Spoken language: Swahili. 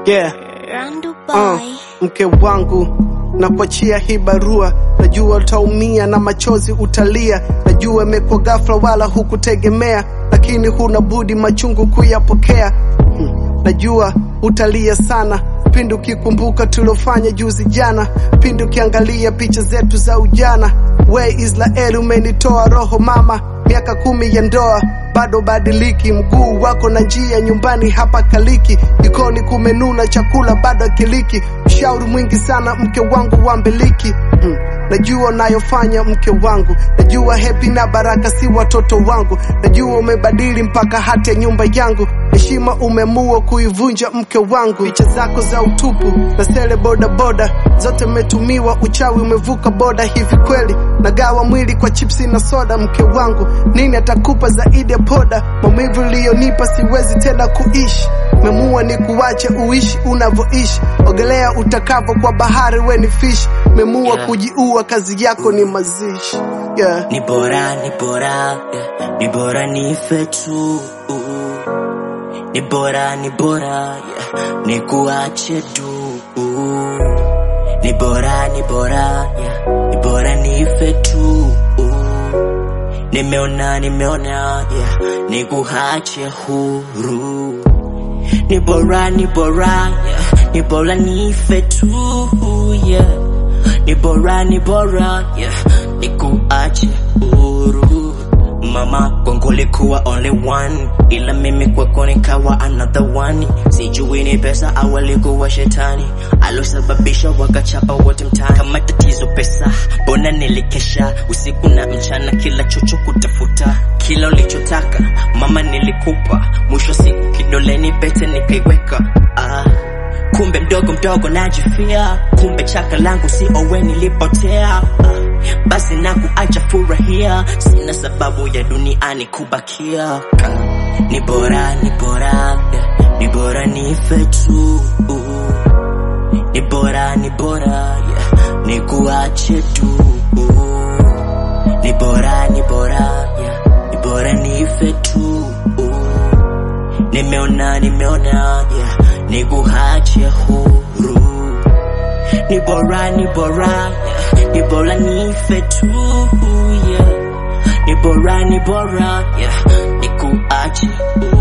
Yeah. Randu Uh, boy. mke wangu na kuachia hii barua, najua utaumia na machozi utalia, najua imekuwa ghafla wala hukutegemea, lakini huna budi machungu kuyapokea. Hmm, najua utalia sana pindi ukikumbuka tuliofanya juzi jana, pindi ukiangalia picha zetu za ujana. We Israeli, umenitoa roho mama, miaka kumi ya ndoa bado badiliki, mguu wako na njia nyumbani hapa kaliki, jikoni kumenuna, chakula bado akiliki, ushauri mwingi sana mke wangu wa mbiliki. Mm, najua unayofanya mke wangu, najua hepi na baraka si watoto wangu, najua umebadili mpaka hata nyumba yangu, heshima umemua kuivunja mke wangu, picha zako za utupu na sele boda boda zote umetumiwa, uchawi umevuka boda. Hivi kweli nagawa mwili kwa chipsi na soda, mke wangu, nini atakupa zaidi ya poda? Maumivu iliyonipa siwezi tena kuishi, memua ni kuwache uishi unavyoishi, ogelea utakavyo kwa bahari, we ni fish, memua Yeah. kujiua, kazi yako ni mazishi yeah. Ni bora, ni bora, yeah. ni bora nife tu. Ni bora, ni bora, yeah. ni kuache tu. Ni bora, ni bora, yeah. ni bora nife tu. Nimeona, nimeona, yeah. ni kuache huru. Ni bora, ni bora, yeah. ni bora nife tu. Yeah. Ni bora, ni bora, yeah. ni kuache huru. Mama kwangu likuwa only one, ila mimi kwako nikawa another one. Sijui ni pesa au alikuwa shetani alosababisha wakachapa wote mtaani. Kama tatizo pesa, mbona nilikesha usiku na mchana, kila chocho kutafuta kila ulichotaka mama nilikupa, mwisho siku kidoleni pete nikaiweka ah. Kumbe mdogo mdogo najifia, kumbe chaka langu si owe nilipotea. Ah, Basi na kuacha furahia, sina sababu ya duniani kubakia. Ni bora, ni bora, yeah, ni bora nife tu. Ni bora, ni bora, yeah, ni kuache tu. Ni bora, ni bora, yeah, ni bora nife tu. Nimeona, nimeona, yeah, ni kuache huru. Ni bora, ni bora, yeah, ni bora nife tu, yeah. Ni bora, ni bora, yeah, ni kuache huru.